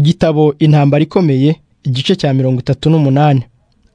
igitabo intambara ikomeye igice cya mirongo itatu n'umunani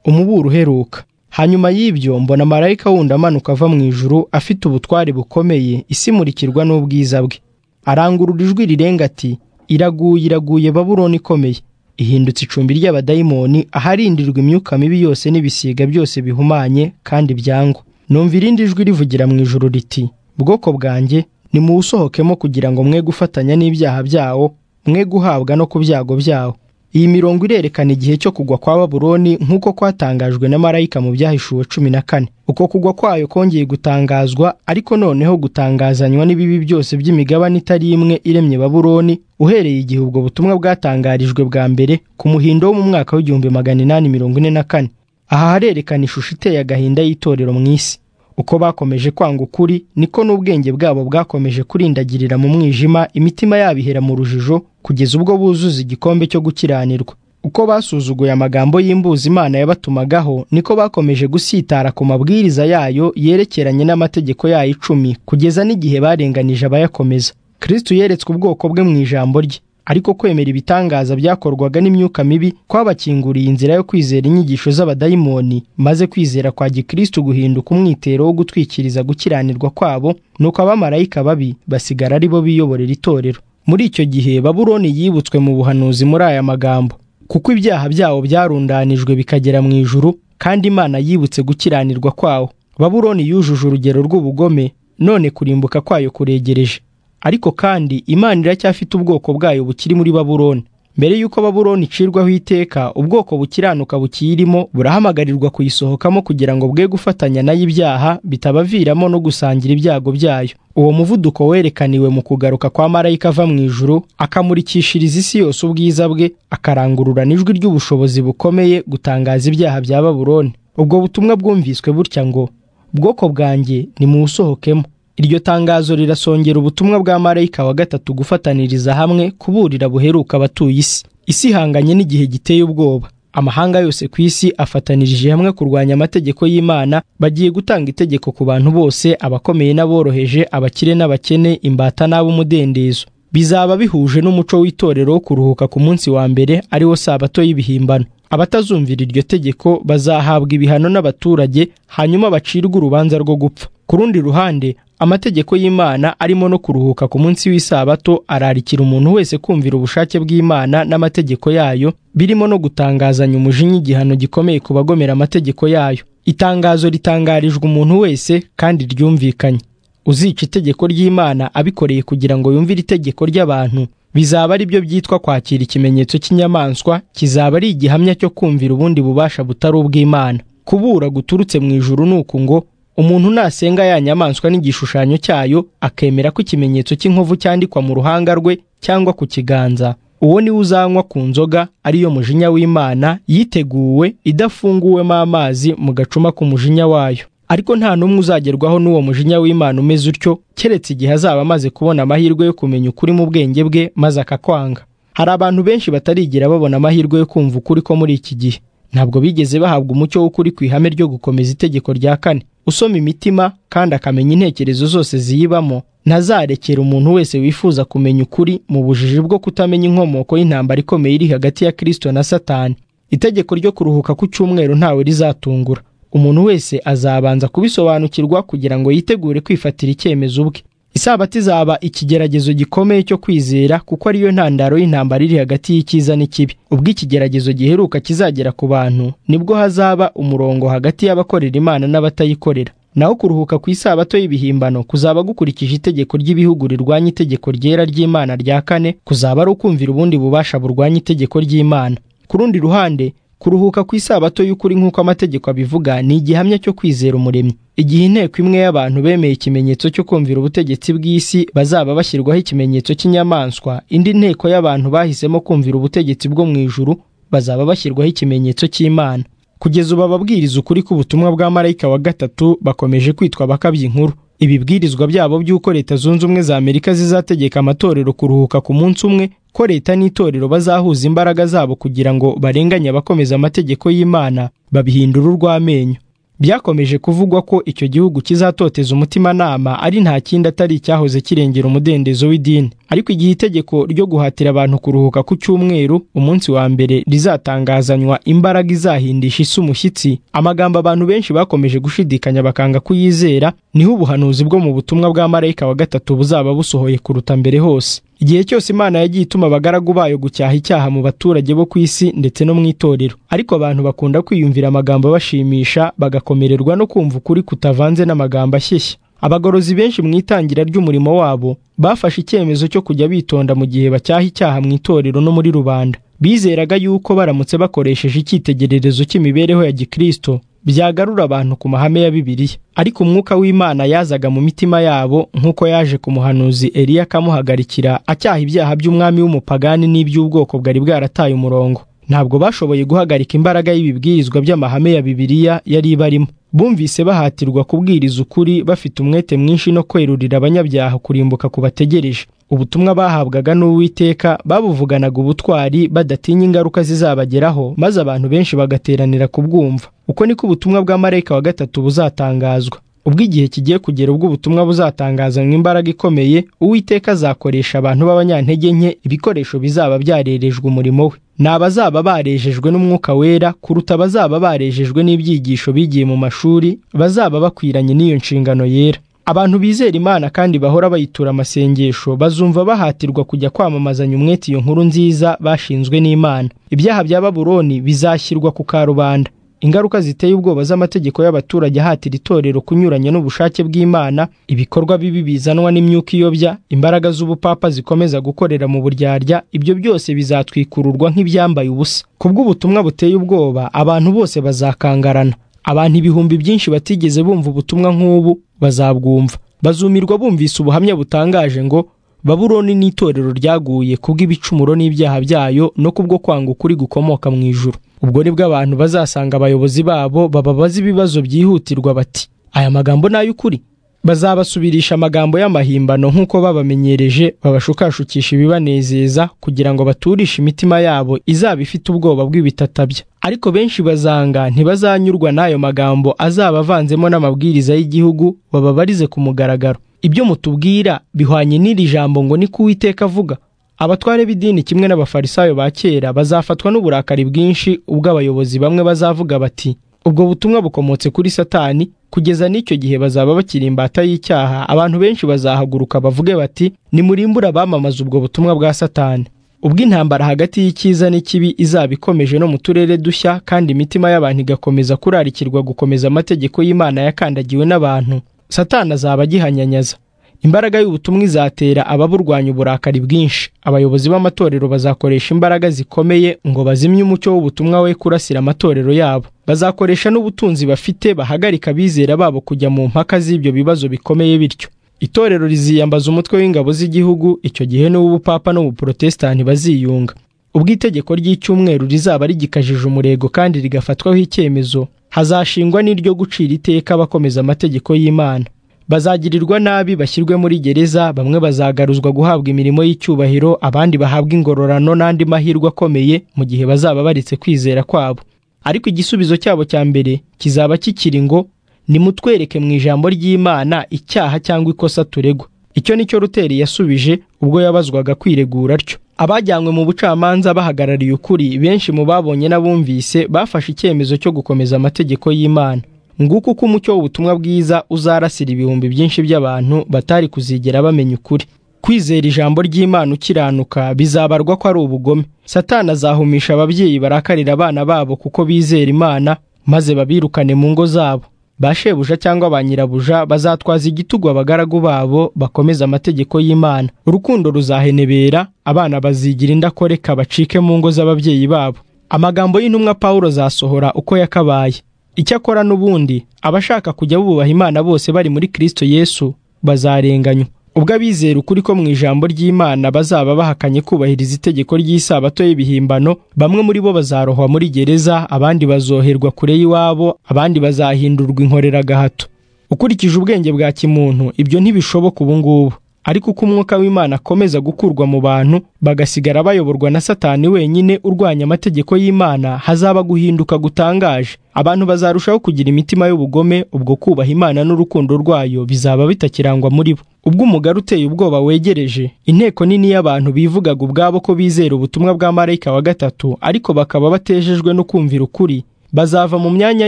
umuburo uheruka hanyuma y'ibyo mbona marayika wundi amanuka ava mu ijuru afite ubutware bukomeye isimurikirwa n'ubwiza bwe arangurura ijwi rirenga ati iraguye iraguye babuloni ikomeye ihindutse icumbi ry'abadayimoni aharindirwa imyuka mibi yose n'ibisiga byose bihumanye kandi byangwa numva irindi jwi rivugira mu ijuru riti bwoko bwanjye nimuwusohokemo kugira ngo mwe gufatanya n'ibyaha byawo mwe guhabwa no ku byago byawo iyi mirongo irerekana igihe cyo kugwa kwa babuloni nk'uko kwatangajwe na marayika mu byahishuwe cumi na kane uko kugwa kwayo kongeye gutangazwa ariko noneho gutangazanywa n'ibibi byose by'imigabane itari imwe iremye babuloni uhereye igihe ubwo butumwa bwatangarijwe bwa mbere ku muhindo wo mu mwaka w'igihumbi magana inani mirongo ine na kane aha harerekana ishusho iteye agahinda y'itorero mu isi uko bakomeje kwanga ukuri niko n'ubwenge bwabo bwakomeje kurindagirira mu mwijima imitima yabo ihera mu rujijo kugeza ubwo buzuza igikombe cyo gukiranirwa uko basuzuguye amagambo y'imbuzi imana yabatumagaho niko bakomeje gusitara ku mabwiriza yayo yerekeranye n'amategeko yayo icumi kugeza n'igihe barenganije abayakomeza kristo yeretswe ubwoko bwe mu ijambo rye ariko kwemera ibitangaza byakorwaga n'imyuka mibi kwabakinguriye inzira yo kwizera inyigisho z'abadayimoni maze kwizera kwa gikristo guhinduka umwitero wo gutwikiriza gukiranirwa kwabo nuko abamarayika babi basigara ari bo biyoborera itorero muri icyo gihe baburoni yibutswe mu buhanuzi muri aya magambo kuko ibyaha byabo byarundanijwe bikagera mu ijuru kandi imana yibutse gukiranirwa kwawo baburoni yujuje urugero rw'ubugome none kurimbuka kwayo kuregereje ariko kandi imana iracyafite ubwoko bwayo bukiri muri baburoni mbere y'uko baburoni icirwaho iteka ubwoko bukiranuka bukiyirimo burahamagarirwa kuyisohokamo kugira ngo bwe gufatanya nayo ibyaha bitabaviramo no gusangira ibyago byayo uwo muvuduko werekaniwe mu kugaruka kwa marayika ava mu ijuru akamurikishiriza isi yose ubwiza bwe akarangururana ijwi ry'ubushobozi bukomeye gutangaza ibyaha bya baburoni ubwo butumwa bwumviswe butya ngo bwoko bwanjye nimuwusohokemo iryo tangazo rirasongera ubutumwa bwa marayika wa gatatu gufataniriza hamwe kuburira buheruka abatuye isi isi ihanganye n'igihe giteye ubwoba amahanga yose ku isi afatanirije hamwe kurwanya amategeko y'imana bagiye gutanga itegeko ku bantu bose abakomeye n'aboroheje abakire n'abakene imbata n'ab'umudendezo bizaba bihuje n'umuco w'itorero wo kuruhuka ku munsi wa mbere ariwo sabato y'ibihimbano abatazumvira iryo tegeko bazahabwa ibihano n'abaturage hanyuma bacirwe urubanza rwo gupfa ku rundi ruhande amategeko y'imana arimo no kuruhuka ku munsi w'isabato ararikira umuntu wese kumvira ubushake bw'imana n'amategeko yayo birimo no gutangazanya umujinya igihano gikomeye ku bagomera amategeko yayo itangazo ritangarijwe umuntu wese kandi ryumvikanye uzica itegeko ry'imana abikoreye kugira ngo yumvire itegeko ry'abantu bizaba ari byo byitwa kwakira ikimenyetso cy'inyamaswa kizaba ari igihamya cyo kumvira ubundi bubasha butari ubw'imana kubura guturutse mu ijuru ni uku ngo umuntu nasenga ya nyamaswa n'igishushanyo cyayo akemera ko ikimenyetso cy'inkovu cyandikwa mu ruhanga rwe cyangwa ku kiganza uwo niwe uzanywa ku nzoga ariyo mujinya w'imana yiteguwe idafunguwemo amazi mu gacuma k'umujinya wayo ariko nta n'umwe uzagerwaho n'uwo mujinya w'imana umeze utyo keretse igihe azaba amaze kubona amahirwe yo kumenya ukuri mu bwenge bwe maze akakwanga hari abantu benshi batarigera babona amahirwe yo kumva ukuri ko muri iki gihe ntabwo bigeze bahabwa umucyo w'ukuri ku ihame ryo gukomeza itegeko rya kane usoma imitima kandi akamenya intekerezo zose ziyibamo ntazarekera umuntu wese wifuza kumenya ukuri mu bujiji bwo kutamenya inkomoko y'intambara ikomeye iri hagati ya kirisito na satani itegeko ryo kuruhuka ku cyumweru ntawe rizatungura umuntu wese azabanza kubisobanukirwa kugira ngo yitegure kwifatira icyemezo ubwe isabato izaba ikigeragezo gikomeye cyo kwizera kuko ariyo ntandaro y'intambara iri hagati y'icyiza n'ikibi ubwo ikigeragezo giheruka kizagera ku bantu nibwo hazaba umurongo hagati y'abakorera imana n'abatayikorera naho kuruhuka ku isabato y'ibihimbano kuzaba gukurikije itegeko ry'ibihugu rirwanya itegeko ryera ry'imana rya kane kuzaba ari ukumvira ubundi bubasha burwanya itegeko ry'imana ku rundi ruhande kuruhuka ku isabato y'ukuri nk'uko amategeko abivuga ni igihamya cyo kwizera umuremyi igihe inteko imwe y'abantu bemeye ikimenyetso cyo kumvira ubutegetsi bw'isi bazaba bashyirwaho ikimenyetso cy'inyamaswa indi nteko y'abantu bahisemo kumvira ubutegetsi bwo mu ijuru bazaba bashyirwaho ikimenyetso cy'imana kugeza ubu ababwiriza ukuri k'ubutumwa bwa marayika wa gatatu bakomeje kwitwa abakabyi inkuru ibibwirizwa byabo by'uko leta zunze ubumwe za amerika zizategeka amatorero kuruhuka ku munsi umwe ko leta n'itorero bazahuza imbaraga zabo kugira ngo barenganye abakomeza amategeko y'imana babihindura urw'amenyo byakomeje kuvugwa ko icyo gihugu kizatoteza umutimanama ari nta kindi atari icyahoze kirengera umudendezo w'idini ariko igihe itegeko ryo guhatira abantu kuruhuka ku cyumweru umunsi wa mbere rizatangazanywa imbaraga izahindisha isi umushyitsi amagambo abantu benshi bakomeje gushidikanya bakanga kuyizera niho ubuhanuzi bwo mu butumwa bwa marayika wa gatatu buzaba busohoye kuruta mbere hose igihe cyose imana yagiye ituma abagaragu bayo gucyaha icyaha mu baturage bo ku isi ndetse no mu itorero ariko abantu bakunda kwiyumvira amagambo abashimisha bagakomererwa no kumva ukuri kutavanze n'amagambo ashyeshya abagorozi benshi mu itangira ry'umurimo wabo bafashe icyemezo cyo kujya bitonda mu gihe bacyaha icyaha mu itorero no muri rubanda bizeraga yuko baramutse bakoresheje icyitegererezo cy'imibereho ya gikristo byagarura abantu ku mahame ya bibiliya ariko umwuka w'imana yazaga mu mitima yabo nk'uko yaje ku muhanuzi eliya akamuhagarikira acyaha ibyaha by'umwami w'umupagani n'iby'ubwoko bwari bwarataye umurongo ntabwo bashoboye guhagarika imbaraga y'ibibwirizwa by'amahame ya bibiliya yari ibarimo bumvise bahatirwa kubwiriza ukuri bafite umwete mwinshi no kwerurira abanyabyaha kurimbuka ku bategereje ubutumwa bahabwaga n'uwiteka babuvuganaga ubutwari badatinya ingaruka zizabageraho maze abantu benshi bagateranira kubwumva uko niko ubutumwa bwa marayika wa gatatu buzatangazwa ubwo igihe kigiye kugera ubwo ubutumwa buzatangazanywa imbaraga ikomeye uwiteka azakoresha abantu b'abanyantege nke ibikoresho bizaba byarerejwe umurimo we ni abazaba barejejwe n'umwuka wera kuruta abazaba barejejwe n'ibyigisho bigiye mu mashuri bazaba bakwiranye n'iyo nshingano yera abantu bizera imana kandi bahora bayitura amasengesho bazumva bahatirwa kujya kwamamazanya umwete iyo nkuru nziza bashinzwe n'imana ibyaha bya baburoni bizashyirwa ku karubanda ingaruka ziteye ubwoba z'amategeko y'abaturage ahatira itorero kunyuranya n'ubushake bw'imana ibikorwa bibi bizanwa n'imyuka iyobya imbaraga z'ubupapa zikomeza gukorera mu buryarya ibyo byose bizatwikururwa nk'ibyambaye ubusa kubw'ubutumwa buteye ubwoba abantu bose bazakangarana abantu ibihumbi byinshi batigeze bumva ubutumwa nk'ubu bazabwumva bazumirwa bumvise ubuhamya butangaje ngo baburoni n'itorero ryaguye kubw'ibicumuro n'ibyaha byayo no kubwo kwanga ukuri gukomoka mu ijuru ubwo nibwo abantu bazasanga abayobozi babo bababaza ibibazo byihutirwa bati aya magambo ni ay'ukuri bazabasubirisha amagambo y'amahimbano nk'uko babamenyereje babashukashukisha ibibanezeza kugira ngo baturishe imitima yabo izaba ifite ubwoba bw'ibitatabya ariko benshi bazanga ntibazanyurwa n'ayo magambo azaba avanzemo n'amabwiriza y'igihugu bababarize ku mugaragaro ibyo mutubwira bihwanye n'iri jambo ngo ni ko uwiteka avuga abatware b'idini kimwe n'abafarisayo ba kera bazafatwa n'uburakari bwinshi ubwo abayobozi bamwe bazavuga bati ubwo butumwa bukomotse kuri satani kugeza n'icyo gihe bazaba bakiri imbata y'icyaha abantu benshi bazahaguruka bavuge bati nimurimbura abamamaza ubwo butumwa bwa satani ubwo intambara hagati y'icyiza n'ikibi izaba ikomeje no mu turere dushya kandi imitima y'abantu igakomeza kurarikirwa gukomeza amategeko y'imana yakandagiwe n'abantu satani azaba agihanyanyaza imbaraga y'ubutumwa izatera ababurwanya uburakari bwinshi abayobozi b'amatorero bazakoresha imbaraga zikomeye ngo bazimye umucyo w'ubutumwa we kurasira amatorero yabo bazakoresha n'ubutunzi bafite bahagarika abizera babo kujya mu mpaka z'ibyo bibazo bikomeye bityo itorero riziyambaza umutwe w'ingabo z'igihugu icyo gihe n'uw'ubupapa n'ubuporotesitanti baziyunga ubwo itegeko ry'icyumweru rizaba rigikajije umurego kandi rigafatwaho icyemezo hazashingwa n'iryo gucira iteka bakomeza amategeko y'imana bazagirirwa nabi bashyirwe muri gereza bamwe bazagaruzwa guhabwa imirimo y'icyubahiro abandi bahabwa ingororano n'andi mahirwe akomeye mu gihe bazaba baretse kwizera kwabo ariko igisubizo cyabo cya mbere kizaba kikiri ngo nimutwereke mu ijambo ry'imana icyaha cyangwa ikosa turegwa icyo ni cyo ruteri yasubije ubwo yabazwaga kwiregura atyo abajyanywe mu bucamanza bahagarariye ukuri benshi mu babonye n'abumvise bafashe icyemezo cyo gukomeza amategeko y'imana nguko uko umucyo w'ubutumwa bwiza uzarasira ibihumbi byinshi by'abantu batari kuzigera bamenya ukuri kwizera ijambo ry'imana ukiranuka bizabarwa ko ari ubugome satana azahumisha ababyeyi barakarira abana babo kuko bizera imana maze babirukane mu ngo zabo ba shebuja cyangwa ba nyirabuja bazatwaza igitugu abagaragu babo bakomeza amategeko y'imana urukundo ruzahenebera abana bazigira indakoreka bacike mu ngo z'ababyeyi babo amagambo y'intumwa paul azasohora uko yakabaye icyakora n'ubundi abashaka kujya bubaha imana bose bari muri kirisito yesu bazarenganywa ubwo abizera ukuri ko mu ijambo ry'imana bazaba bahakanye kubahiriza itegeko ry'isabato y'ibihimbano bamwe muri bo bazarohwa muri gereza abandi bazoherwa kure y'iwabo abandi bazahindurwa inkoreragahato ukurikije ubwenge bwa kimuntu ibyo ntibishoboka ubu ngubu ariko uko umwuka w'imana akomeza gukurwa mu bantu bagasigara bayoborwa na satani wenyine urwanya amategeko y'imana hazaba guhinduka gutangaje abantu bazarushaho kugira imitima y'ubugome ubwo kubaha imana n'urukundo rwayo bizaba bitakirangwa muri bo ubwo umugari uteye ubwoba wegereje inteko nini y'abantu bivugaga ubwabo ko bizera ubutumwa bwa marayika wa gatatu ariko bakaba batejejwe no kumvira ukuri bazava mu myanya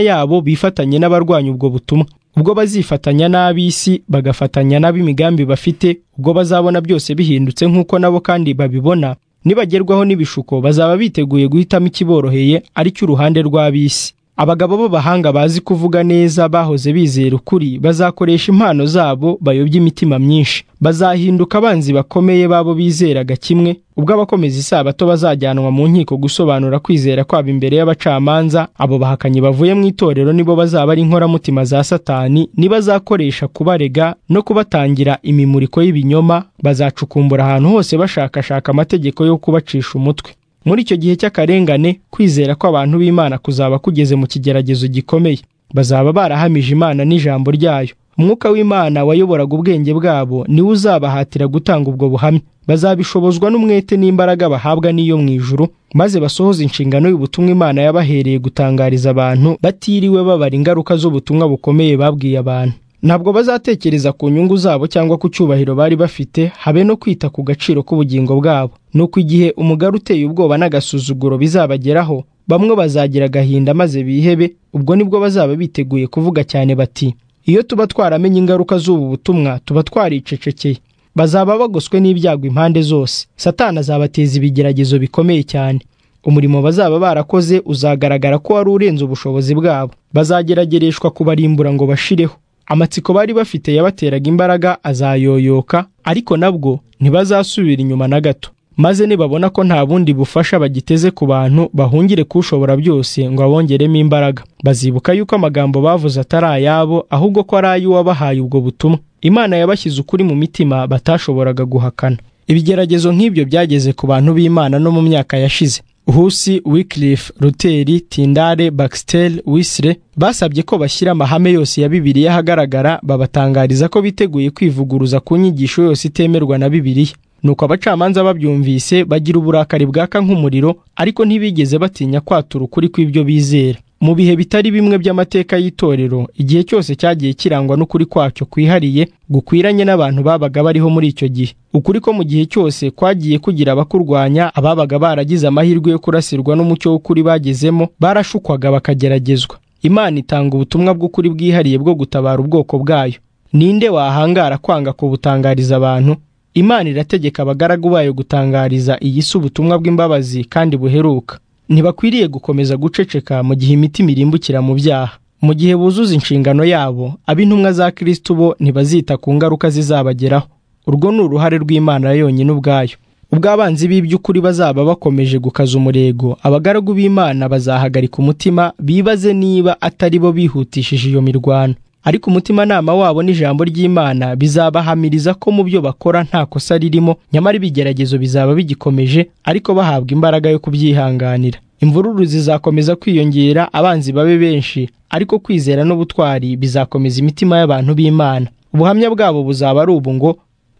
yabo bifatanye n'abarwanya ubwo butumwa ubwo bazifatanya n'ab'isi bagafatanya n'ab'imigambi bafite ubwo bazabona byose bihindutse nk'uko nabo kandi babibona nibagerwaho n'ibishuko bazaba biteguye guhitamo ikiboroheye ari cyo uruhande rw'ab'isi abagabo b'abahanga bazi kuvuga neza bahoze bizera ukuri bazakoresha impano zabo bayobya imitima myinshi bazahinduka abanzi bakomeye babo bizeraga kimwe ubwo abakomeza isabato bazajyanwa mu nkiko gusobanura kwizera kwabo imbere y'abacamanza abo bahakanyi bavuye mu itorero nibo bazaba ari inkoramutima za satani nibazakoresha kubarega no kubatangira imimuriko y'ibinyoma bazacukumbura ahantu hose bashakashaka amategeko yo kubacisha umutwe muri icyo gihe cy'akarengane kwizera kw'abantu b'imana kuzaba kugeze mu kigeragezo gikomeye bazaba barahamije imana n'ijambo ryayo umwuka w'imana wayoboraga ubwenge bwabo niwe uzabahatira gutanga ubwo buhamya bazabishobozwa n'umwete n'imbaraga bahabwa n'iyo mu ijuru maze basohoza inshingano y'ubutumwa imana yabahereye gutangariza abantu batiriwe babara ingaruka z'ubutumwa bukomeye babwiye abantu ntabwo bazatekereza ku nyungu zabo cyangwa ku cyubahiro bari bafite habe no kwita ku gaciro k'ubugingo bwabo nuko igihe umugari uteye ubwoba n'agasuzuguro bizabageraho bamwe bazagira agahinda maze bihebe ubwo nibwo bazaba biteguye kuvuga cyane bati iyo tuba twaramenye ingaruka z'ubu butumwa tuba twaricecekeye bazaba bagoswe n'ibyago impande zose satana azabateza ibigeragezo bikomeye cyane umurimo bazaba barakoze uzagaragara ko wari urenze ubushobozi bwabo bazageragereshwa kubarimbura ngo bashireho amatsiko bari bafite yabateraga imbaraga azayoyoka ariko nabwo ntibazasubira inyuma na gato maze nibabona ko nta bundi bufasha bagiteze ku bantu bahungire kushobora byose ngo abongeremo imbaraga bazibuka yuko amagambo bavuze atari ayabo ahubwo ko ari ay'uwabahaye ubwo butumwa imana yabashyize ukuri mu mitima batashoboraga guhakana ibigeragezo nk'ibyo byageze ku bantu b'imana no mu myaka yashize husi wikilifu ruteri tindare bakisiteri wisire basabye ko bashyira amahame yose ya bibiliya ahagaragara babatangariza ko biteguye kwivuguruza ku nyigisho yose itemerwa na bibiliya nuko abacamanza babyumvise bagira uburakari bwaka nk'umuriro ariko ntibigeze batinya kwatura ukuri kw'ibyo bizera mu bihe bitari bimwe by'amateka y'itorero igihe cyose cyagiye kirangwa n'ukuri kwacyo kwihariye gukwiranye n'abantu babaga bariho muri icyo gihe ukuri ko mu gihe cyose kwagiye kugira abakurwanya ababaga baragize amahirwe yo kurasirwa n'umucyo w'ukuri bagezemo barashukwaga bakageragezwa imana itanga ubutumwa bw'ukuri bwihariye bwo gutabara ubwoko bwayo ninde wahangara kwanga kubutangariza abantu imana irategeka abagaragu bayo gutangariza iyi si ubutumwa bw'imbabazi kandi buheruka ntibakwiriye gukomeza guceceka mu gihe imitima irimbukira mu byaha mu gihe buzuza inshingano yabo ab'intumwa za kirisitu bo ntibazita ku ngaruka zizabageraho urwo ni uruhare rw'imana yonyine ubwayo ubwo abanzi b'iby'ukuri bazaba bakomeje gukaza umurego abagaragu b'imana bazahagarika umutima bibaze niba atari bo bihutishije iyo mirwano ariko umutimanama wabo n'ijambo ry'imana bizabahamiriza ko mu byo bakora nta kosa ririmo nyamara ibigeragezo bizaba bigikomeje ariko bahabwa imbaraga yo kubyihanganira imvururu zizakomeza kwiyongera abanzi babe benshi ariko kwizera n'ubutwari bizakomeza imitima y'abantu b'imana ubuhamya bwabo buzaba ari ubu ngo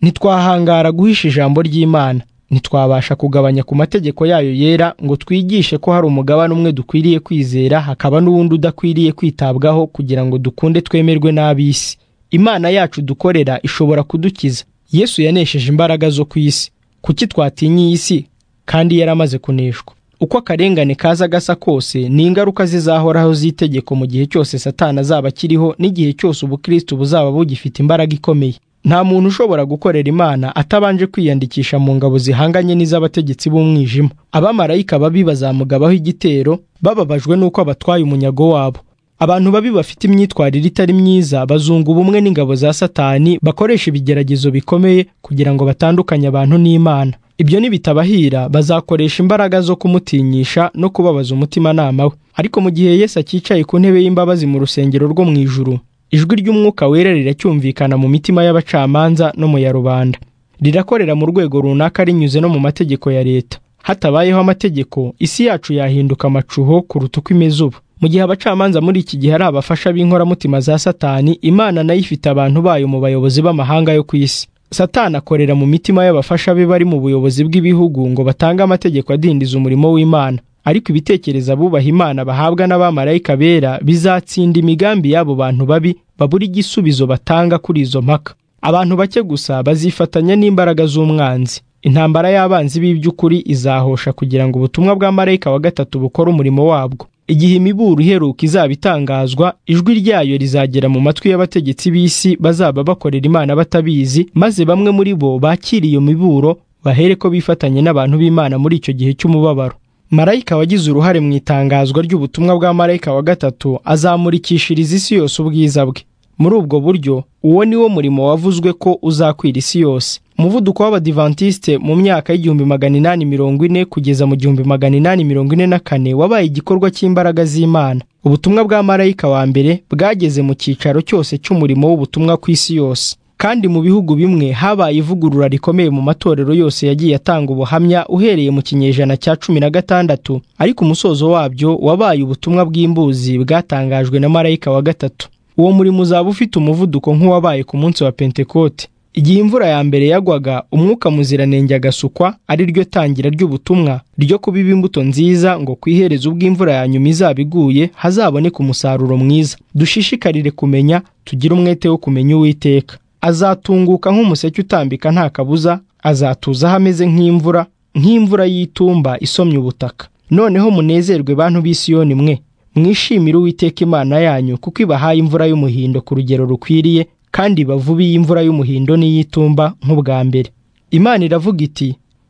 ntitwahangara guhisha ijambo ry'imana ntitwabasha kugabanya ku mategeko yayo yera ngo twigishe ko hari umugabane umwe dukwiriye kwizera hakaba n'uwundi udakwiriye kwitabwaho kugira ngo dukunde twemerwe n'ab'isi imana yacu dukorera ishobora kudukiza yesu yanesheje imbaraga zo ku isi kuki twatinya iyi si kandi yaramaze kuneshwa uko akarengane kaza gasa kose ni ingaruka zizahoraho z'itegeko mu gihe cyose satana azaba akiriho n'igihe cyose ubukristo buzaba bugifite imbaraga ikomeye nta muntu ushobora gukorera imana atabanje kwiyandikisha mu ngabo zihanganye n'iz'abategetsi b'umwijima abamarayika babi bazamugabaho igitero bababajwe n'uko abatwaye umunyago wabo abantu babi bafite imyitwarire itari myiza bazunga ubumwe n'ingabo za satani bakoresha ibigeragezo bikomeye kugira ngo batandukanye abantu n'imana ibyo nibitabahira bazakoresha imbaraga zo kumutinyisha no kubabaza umutimanama we ariko mu gihe yesu akicaye ku ntebe y'imbabazi mu rusengero rwo mu ijuru ijwi ry'umwuka wera riracyumvikana mu mitima y'abacamanza no mu ya rubanda rirakorera mu rwego runaka rinyuze no mu mategeko ya leta hatabayeho amategeko isi yacu yahinduka amacuho kuruta uko imeze ubu mu gihe abacamanza muri iki gihe ari abafasha b'inkoramutima za satani imana nayo ifite abantu bayo mu bayobozi b'amahanga yo ku isi satani akorera mu mitima y'abafasha be bari mu buyobozi bw'ibihugu ngo batange amategeko adindiza umurimo w'imana ariko ibitekereza bubaha imana bahabwa n'abamarayika bera bizatsinda imigambi y'abo bantu babi babura igisubizo batanga kuri izo mpaka abantu bake gusa bazifatanya n'imbaraga z'umwanzi intambara y'abanzi b'iby'ukuri izahosha kugira ngo ubutumwa bwa marayika wa gatatu bukore umurimo wabwo igihe imiburo iheruka izaba itangazwa ijwi ryayo rizagera mu matwi y'abategetsi b'isi bazaba bakorera imana batabizi maze bamwe muri bo bakira iyo miburo bahere ko bifatanye n'abantu b'imana muri icyo gihe cy'umubabaro marayika wagize uruhare mu itangazwa ry'ubutumwa bwa marayika wa gatatu azamurikishiriza isi yose ubwiza bwe muri ubwo buryo uwo ni wo murimo wavuzwe ko uzakwira isi yose umuvuduko w'abadivantisite mu myaka y'igihumbi magana inani mirongo ine kugeza mu gihumbi magana inani mirongo ine na kane wabaye igikorwa cy'imbaraga z'imana ubutumwa bwa marayika wa mbere bwageze mu cyicaro cyose cy'umurimo w'ubutumwa ku isi yose kandi mu bihugu bimwe habaye ivugurura rikomeye mu matorero yose yagiye atanga ubuhamya uhereye mu kinyejana cya cumi na gatandatu ariko umusozo wabyo wabaye ubutumwa bw'imbuzi bwatangajwe na marayika wa gatatu uwo murimo uzaba ufite umuvuduko nk'uwabaye ku munsi wa pentekote igihe imvura ya mbere yagwaga umwuka muziranenge agasukwa ari ryo tangira ry'ubutumwa ryo kubiba imbuto nziza ngo ku iherezo ubw'imvura ya nyuma izaba iguye hazaboneka umusaruro mwiza dushishikarire kumenya tugire umwete wo kumenya uwiteka azatunguka nk'umuseke utambika nta kabuza azatuza aho ameze nk'imvura nk'imvura y'itumba isomye ubutaka noneho munezerwe bantu b'isiyoni mwe mwishimire uwiteka imana yanyu kuko ibahaye imvura y'umuhindo ku rugero rukwiriye kandi bavubi y'imvura y'umuhindo n'iy'itumba nk'ubwa mbere imana iravuga iti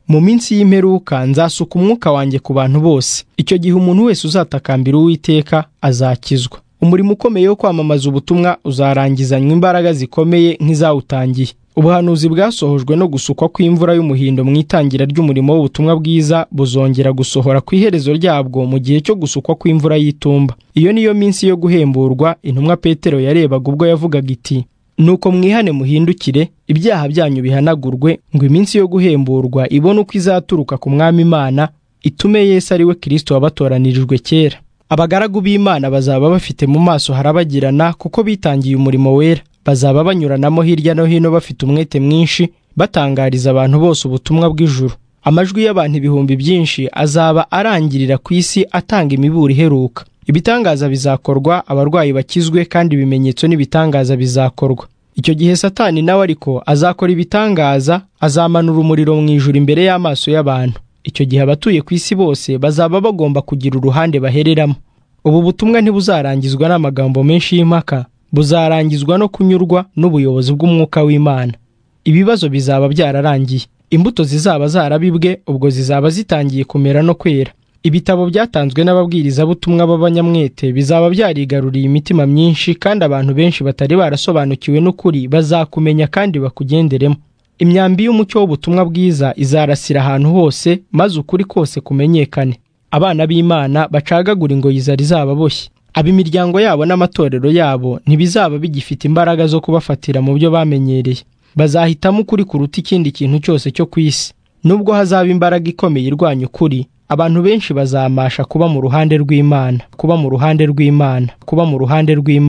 mu minsi y'imperuka nzasuka umwuka wanjye ku bantu bose icyo gihe umuntu wese uzatakambira uwiteka azakizwa umurimo ukomeye wo kwamamaza ubutumwa uzarangizanywa imbaraga zikomeye nk'izawutangiye ubuhanuzi bwasohojwe no gusukwa kw'imvura y'umuhindo mu itangira ry'umurimo w'ubutumwa bwiza buzongera gusohora ku iherezo ryabwo mu gihe cyo gusukwa kw'imvura y'itumba iyo niyo minsi yo guhemburwa intumwa petero yarebaga ubwo yavugaga iti nuko mwihane muhindukire ibyaha byanyu bihanagurwe ngo iminsi yo guhemburwa ibone uko izaturuka ku mwami imana itume yesu ari we kirisito wabatoranyirijwe kera abagaragu b'imana bazaba bafite mu maso harabagirana kuko bitangiye umurimo wera bazaba banyuranamo hirya no hino bafite umwete mwinshi batangariza abantu bose ubutumwa bw'ijuru amajwi y'abantu ibihumbi byinshi azaba arangirira ku isi atanga imiburo iheruka ibitangaza bizakorwa abarwayi bakizwe kandi ibimenyetso n'ibitangaza bizakorwa icyo gihe satani nawe ariko azakora ibitangaza azamanura umuriro mu ijuru imbere y'amaso y'abantu icyo gihe abatuye ku isi bose bazaba bagomba kugira uruhande bahereramo ubu butumwa ntibuzarangizwa n'amagambo menshi y'impaka buzarangizwa no kunyurwa n'ubuyobozi bw'umwuka w'imana ibibazo bizaba byararangiye imbuto zizaba zarabibwe ubwo zizaba zitangiye kumera no kwera ibitabo byatanzwe n'ababwirizabutumwa b'abanyamwete bizaba byarigaruriye imitima myinshi kandi abantu benshi batari barasobanukiwe n'ukuri bazakumenya kandi bakugenderemo imyambi y'umucyo w'ubutumwa bwiza izarasira ahantu hose maze ukuri kose kumenyekane abana b'imana bacagagura ingoyi zari zababoshye ab'imiryango yabo n'amatorero yabo ntibizaba bigifite imbaraga zo kubafatira mu byo bamenyereye bazahitamo ukuri kuruta ikindi kintu cyose cyo ku isi nubwo hazaba imbaraga ikomeye irwanya ukuri abantu benshi bazamasha kuba mu ruhande rw'imana kuba mu ruhande rw'imana kuba mu ruhande rw'imana